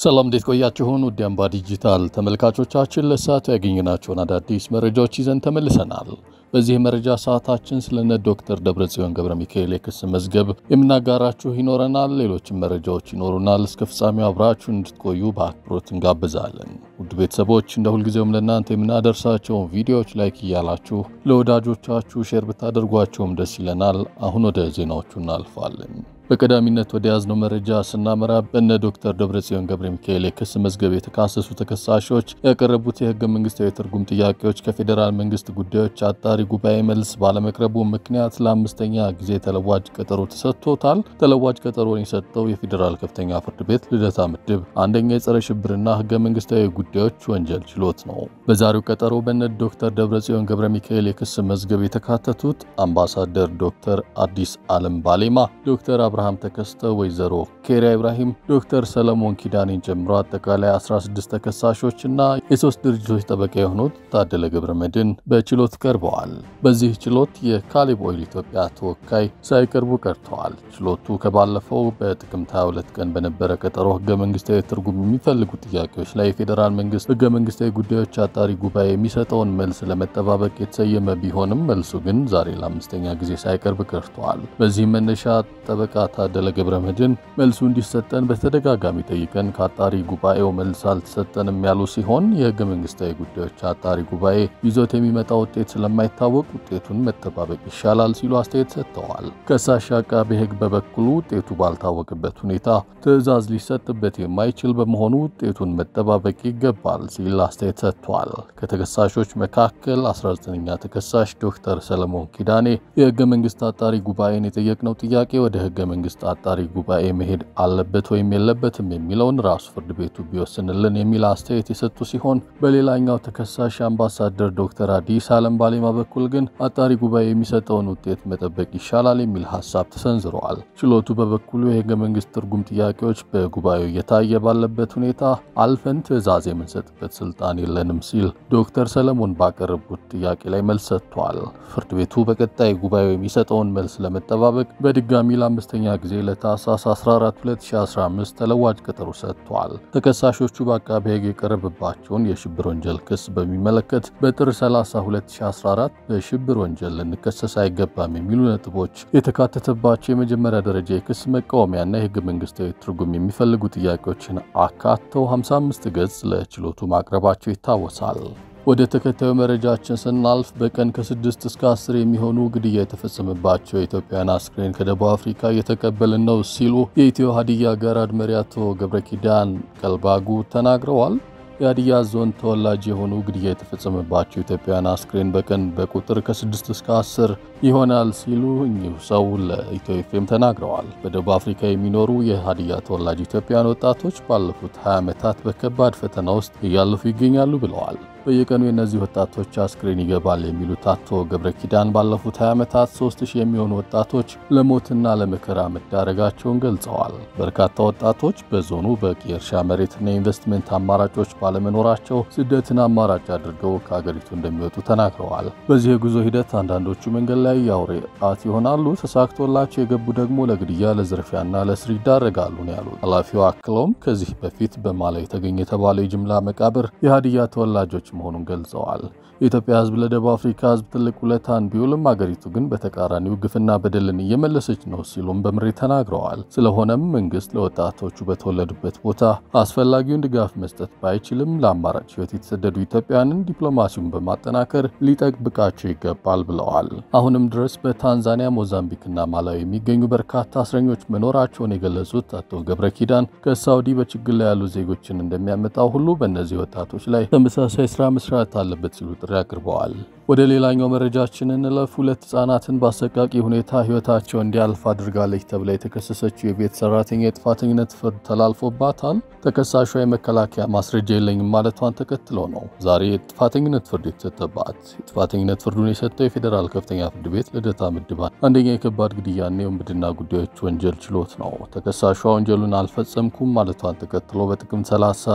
ሰላም እንዴት ቆያችሁን? ውድ አምባ ዲጂታል ተመልካቾቻችን ለሰዓቱ ያገኘናቸውን አዳዲስ መረጃዎች ይዘን ተመልሰናል። በዚህ የመረጃ ሰዓታችን ስለነ ዶክተር ደብረጽዮን ገብረ ሚካኤል የክስ መዝገብ የምናጋራችሁ ይኖረናል። ሌሎችም መረጃዎች ይኖሩናል። እስከ ፍጻሜው አብራችሁ እንድትቆዩ በአክብሮት እንጋብዛለን። ውድ ቤተሰቦች እንደ ሁልጊዜውም ለእናንተ የምናደርሳቸውን ቪዲዮዎች ላይክ እያላችሁ ለወዳጆቻችሁ ሼር ብታደርጓቸውም ደስ ይለናል። አሁን ወደ ዜናዎቹ እናልፋለን። በቀዳሚነት ወደ ያዝነው መረጃ ስናመራ በነ ዶክተር ደብረጽዮን ገብረ ሚካኤል የክስ መዝገብ የተካሰሱ ተከሳሾች ያቀረቡት የህገ መንግስታዊ ትርጉም ጥያቄዎች ከፌዴራል መንግስት ጉዳዮች አጣሪ ጉባኤ መልስ ባለመቅረቡ ምክንያት ለአምስተኛ ጊዜ ተለዋጭ ቀጠሮ ተሰጥቶታል። ተለዋጭ ቀጠሮን የሰጠው የፌዴራል ከፍተኛ ፍርድ ቤት ልደታ ምድብ አንደኛ የጸረ ሽብርና ህገ መንግስታዊ ጉዳዮች ወንጀል ችሎት ነው። በዛሬው ቀጠሮ በነ ዶክተር ደብረጽዮን ገብረ ሚካኤል የክስ መዝገብ የተካተቱት አምባሳደር ዶክተር አዲስ አለም ባሌማ፣ ዶክተር አብርሃም ተከስተ፣ ወይዘሮ ኬሪያ ኢብራሂም፣ ዶክተር ሰለሞን ኪዳኔን ጨምሮ አጠቃላይ 16 ተከሳሾች እና የሶስት ድርጅቶች ጠበቃ የሆኑት ታደለ ገብረ መድን በችሎት ቀርበዋል። በዚህ ችሎት የካሌብ ኦይል ኢትዮጵያ ተወካይ ሳይቀርቡ ቀርተዋል። ችሎቱ ከባለፈው በጥቅምት 22 ቀን በነበረ ቀጠሮ ህገ መንግስታዊ ትርጉም የሚፈልጉ ጥያቄዎች ላይ የፌዴራል መንግስት ህገ መንግስታዊ ጉዳዮች አጣሪ ጉባኤ የሚሰጠውን መልስ ለመጠባበቅ የተሰየመ ቢሆንም መልሱ ግን ዛሬ ለአምስተኛ ጊዜ ሳይቀርብ ቀርተዋል። በዚህም መነሻ ጠበቃ ታደለ ገብረ መድን መልሱ እንዲሰጠን በተደጋጋሚ ጠይቀን ከአጣሪ ጉባኤው መልስ አልተሰጠንም ያሉ ሲሆን የህገ መንግስታዊ ጉዳዮች አጣሪ ጉባኤ ይዞት የሚመጣ ውጤት ስለማይታወቅ ውጤቱን መጠባበቅ ይሻላል ሲሉ አስተያየት ሰጥተዋል። ከሳሽ አቃቤ ህግ በበኩሉ ውጤቱ ባልታወቅበት ሁኔታ ትዕዛዝ ሊሰጥበት የማይችል በመሆኑ ውጤቱን መጠባበቅ ይገባል ሲል አስተያየት ሰጥቷል። ከተከሳሾች መካከል 19ኛ ተከሳሽ ዶክተር ሰለሞን ኪዳኔ የህገ መንግስት አጣሪ ጉባኤን የጠየቅነው ጥያቄ ወደ ህገ መንግስት አጣሪ ጉባኤ መሄድ አለበት ወይም የለበትም የሚለውን ራሱ ፍርድ ቤቱ ቢወስንልን የሚል አስተያየት የሰጡ ሲሆን በሌላኛው ተከሳሽ አምባሳደር ዶክተር አዲስ አለም ባሌማ በኩል ግን አጣሪ ጉባኤ የሚሰጠውን ውጤት መጠበቅ ይሻላል የሚል ሀሳብ ተሰንዝረዋል። ችሎቱ በበኩሉ የህገ መንግስት ትርጉም ጥያቄዎች በጉባኤው እየታየ ባለበት ሁኔታ አልፈን ትዕዛዝ የምንሰጥበት ስልጣን የለንም ሲል ዶክተር ሰለሞን ባቀረቡት ጥያቄ ላይ መልስ ሰጥቷል። ፍርድ ቤቱ በቀጣይ ጉባኤው የሚሰጠውን መልስ ለመጠባበቅ በድጋሚ ለአምስተኛ ጊዜ ለታህሳስ 14 2015 ተለዋጭ ቀጠሮ ሰጥቷል። ተከሳሾቹ በአቃቤ ህግ የቀረበባቸውን የሽብር ወንጀል ክስ በሚመለከት በጥር 30 2014 በሽብር ወንጀል ልንከሰስ አይገባም የሚሉ ነጥቦች የተካተተባቸው የመጀመሪያ ደረጃ የክስ መቃወሚያና የህገ መንግስታዊ ትርጉም የሚፈልጉ ጥያቄዎችን አካተው 55 ገጽ ለችሎቱ ማቅረባቸው ይታወሳል። ወደ ተከታዩ መረጃችን ስናልፍ በቀን ከስድስት እስከ አስር የሚሆኑ ግድያ የተፈጸመባቸው የኢትዮጵያን አስክሬን ከደቡብ አፍሪካ እየተቀበልን ነው ሲሉ የኢትዮ ሀዲያ ገራድ መሪ አቶ ገብረ ኪዳን ቀልባጉ ተናግረዋል። የሀዲያ ዞን ተወላጅ የሆኑ ግድያ የተፈጸመባቸው ኢትዮጵያውያን አስክሬን በቀን በቁጥር ከ6 እስከ 10 ይሆናል ሲሉ እኚሁ ሰው ለኢትዮ ኤፍኤም ተናግረዋል። በደቡብ አፍሪካ የሚኖሩ የሀዲያ ተወላጅ ኢትዮጵያውያን ወጣቶች ባለፉት 20 ዓመታት በከባድ ፈተና ውስጥ እያለፉ ይገኛሉ ብለዋል። በየቀኑ የእነዚህ ወጣቶች አስክሬን ይገባል የሚሉት አቶ ገብረ ኪዳን ባለፉት 20 ዓመታት 3000 የሚሆኑ ወጣቶች ለሞትና ለመከራ መዳረጋቸውን ገልጸዋል። በርካታ ወጣቶች በዞኑ በቂ የእርሻ መሬትና የኢንቨስትመንት አማራጮች ባለመኖራቸው ስደትን አማራጭ አድርገው ከሀገሪቱ እንደሚወጡ ተናግረዋል። በዚህ የጉዞ ሂደት አንዳንዶቹ መንገድ ላይ የአውሬ ጣት ይሆናሉ፣ ተሳክቶላቸው የገቡ ደግሞ ለግድያ ለዝርፊያና ለእስር ይዳረጋሉ ነው ያሉት ኃላፊው። አክለውም ከዚህ በፊት በማላ የተገኘ የተባለው የጅምላ መቃብር የሀዲያ ተወላጆች መሆኑን ገልጸዋል። የኢትዮጵያ ሕዝብ ለደቡብ አፍሪካ ሕዝብ ትልቅ ውለታን ቢውልም አገሪቱ ግን በተቃራኒው ግፍና በደልን እየመለሰች ነው ሲሉም በምሬት ተናግረዋል። ስለሆነም መንግስት ለወጣቶቹ በተወለዱበት ቦታ አስፈላጊውን ድጋፍ መስጠት ባይችልም ለአማራጭ ሕይወት የተሰደዱ ኢትዮጵያውያንን ዲፕሎማሲውን በማጠናከር ሊጠብቃቸው ይገባል ብለዋል። አሁንም ድረስ በታንዛኒያ፣ ሞዛምቢክና ማላዊ የሚገኙ በርካታ እስረኞች መኖራቸውን የገለጹት አቶ ገብረ ኪዳን ከሳውዲ በችግር ላይ ያሉ ዜጎችን እንደሚያመጣው ሁሉ በእነዚህ ወጣቶች ላይ ተመሳሳይ ስራ መስራት አለበት ሲሉ ጥሪ አቅርበዋል። ወደ ሌላኛው መረጃችን እንለፍ። ሁለት ህጻናትን በአሰቃቂ ሁኔታ ህይወታቸው እንዲያልፍ አድርጋለች ተብላ የተከሰሰችው የቤት ሰራተኛ የጥፋተኝነት ፍርድ ተላልፎባታል። ተከሳሿ የመከላከያ ማስረጃ የለኝም ማለቷን ተከትሎ ነው ዛሬ የጥፋተኝነት ፍርድ የተሰጠባት። የጥፋተኝነት ፍርዱን የሰጠው የፌዴራል ከፍተኛ ፍርድ ቤት ልደታ ምድብ አንደኛ የከባድ ግድያና የውንብድና ጉዳዮች ወንጀል ችሎት ነው። ተከሳሿ ወንጀሉን አልፈጸምኩም ማለቷን ተከትሎ በጥቅምት 30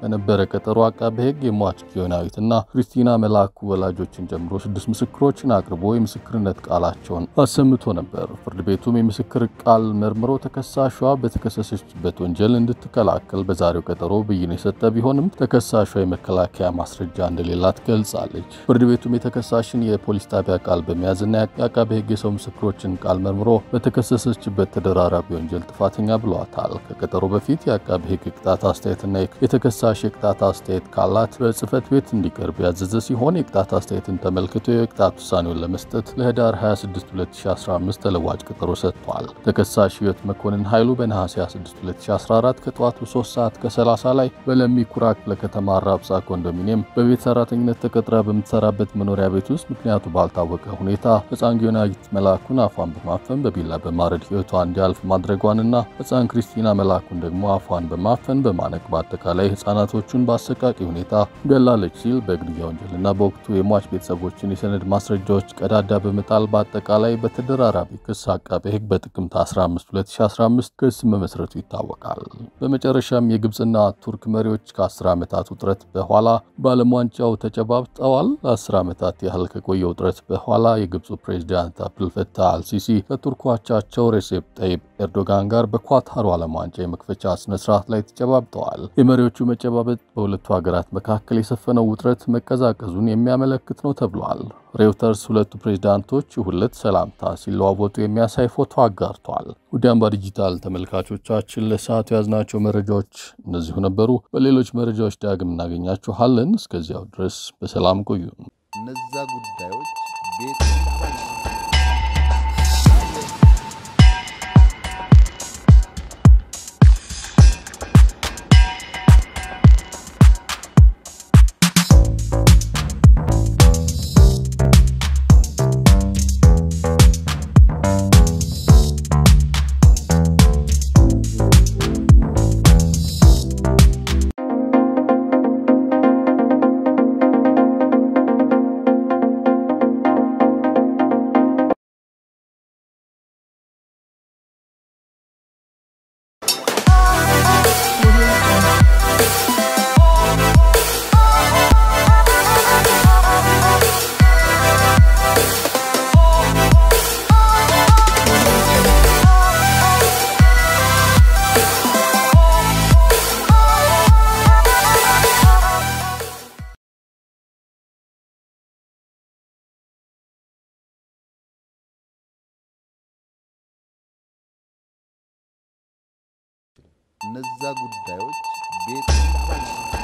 በነበረ ቀጠሮ አቃቤ ሕግ የሟች ጊዮናዊትና ክሪስቲና መላኩ ወላጆችን ጨምሮ ስድስት ምስክሮችን አቅርቦ የምስክርነት ቃላቸውን አሰምቶ ነበር። ፍርድ ቤቱም የምስክር ቃል መርምሮ ተከሳሿ በተከሰሰችበት ወንጀል እንድትከላከል በዛሬው ቀጠሮ ብይን የሰጠ ቢሆንም ተከሳሿ የመከላከያ ማስረጃ እንደሌላት ገልጻለች። ፍርድ ቤቱም የተከሳሽን የፖሊስ ጣቢያ ቃል በመያዝና የአቃቤ ሕግ የሰው ምስክሮችን ቃል መርምሮ በተከሰሰችበት ተደራራቢ ወንጀል ጥፋተኛ ብሏታል። ከቀጠሮ በፊት የአቃቤ ሕግ ቅጣት አስተያየትና የተከሳሽ የቅጣት አስተያየት ካላት በጽህፈት ቤት እንዲቀርብ ያዘዘ ሲሆን የቅጣት አስተያየትን ተመልክቶ የቅጣት ውሳኔውን ለመስጠት ለህዳር 26 2015 ተለዋጭ ቀጠሮ ሰጥቷል። ተከሳሽ ህይወት መኮንን ኃይሉ በነሐሴ 26 2014 ከጠዋቱ 3 ሰዓት ከ30 ላይ በለሚ ኩራ ክፍለ ከተማ አራብሳ ኮንዶሚኒየም በቤት ሰራተኝነት ተቀጥራ በምትሰራበት መኖሪያ ቤት ውስጥ ምክንያቱ ባልታወቀ ሁኔታ ህፃን ጊዮናዊት መላኩን አፏን በማፈን በቢላ በማረድ ህይወቷ እንዲያልፍ ማድረጓንና ህፃን ክሪስቲና መላኩን ደግሞ አፏን በማፈን በማነቅ በአጠቃላይ ህፃናቶቹን በአሰቃቂ ሁኔታ ገላለች ሲል በግድያ ወንጀልና በወቅቱ የሟች ቤተሰቦችን የሰነድ ማስረጃዎች ቀዳዳ በመጣል በአጠቃላይ በተደራራቢ ክስ አቃቤ ህግ በጥቅምት 15 2015 ክስ መመስረቱ ይታወቃል። በመጨረሻም የግብፅና ቱርክ መሪዎች ከ10 ዓመታት ውጥረት በኋላ በዓለም ዋንጫው ተጨባብጠዋል። ለ10 ዓመታት ያህል ከቆየ ውጥረት በኋላ የግብፁ ፕሬዚዳንት አብዱልፈታህ አልሲሲ ከቱርክ አቻቸው ሬሴፕ ጠይብ ኤርዶጋን ጋር በኳታሩ ዓለም ዋንጫ የመክፈቻ ስነ ስርዓት ላይ ተጨባብጠዋል። የመሪዎቹ መጨባበጥ በሁለቱ ሀገራት መካከል የሰፈነው ውጥረት መቀዛቀዙን የሚያመለክት ነው ተብሏል። ሬውተርስ ሁለቱ ፕሬዚዳንቶች ሁለት ሰላምታ ሲለዋወጡ የሚያሳይ ፎቶ አጋርቷል። ውድ አምባ ዲጂታል ተመልካቾቻችን ለሰዓቱ የያዝናቸው መረጃዎች እነዚሁ ነበሩ። በሌሎች መረጃዎች ዳግም እናገኛችኋለን። እስከዚያው ድረስ በሰላም ቆዩ። እነዛ ጉዳዮች ቤት እነዛ ጉዳዮች ቤት